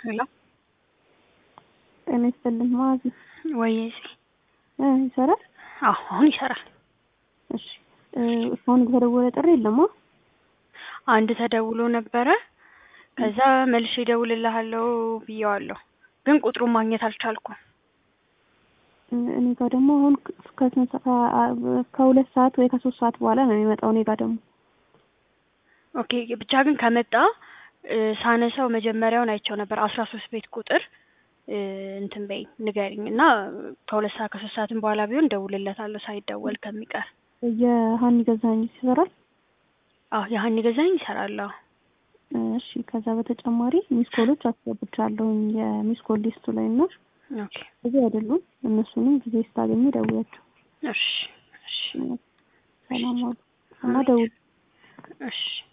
ሄሎ ጤና ይስጥልኝ ማዚ ወይ እ ይሰራል? አዎ አሁን ይሰራል። እሺ እ እስካሁን የተደወለ ጥሪ የለማ? አንድ ተደውሎ ነበረ። ከዛ መልሼ እደውልልሃለሁ ብዬዋለሁ፣ ግን ቁጥሩን ማግኘት አልቻልኩም። እ እኔ ጋር ደግሞ አሁን ከስንት ሰዓት ከሁለት ሰዓት ወይ ከሶስት ሰዓት በኋላ ነው የሚመጣው። እኔ ጋር ደግሞ ኦኬ ብቻ ግን ከመጣ እ ሳነሳው መጀመሪያውን አይቼው ነበር አስራ ሶስት ቤት ቁጥር እ እንትን በይኝ ንገሪኝ እና ከሁለት ሰዓት ከሶስት ሰዓትም በኋላ ቢሆን እደውልለታለሁ ሳይደወል ከሚቀር። የሀኒ ገዛኸኝ ይሰራል? አዎ የሀኒ ገዛኸኝ ይሰራል። አዎ እሺ ከዛ በተጨማሪ ሚስኮሎች አስገብቻለሁኝ የሚስኮል ሊስቱ ላይ እና ኦኬ ብዙ አይደሉም። እነሱንም ጊዜ ስታገኙ ደውያቸው። እሺ እሺ ሰላም ዋሉ እና ደውል እሺ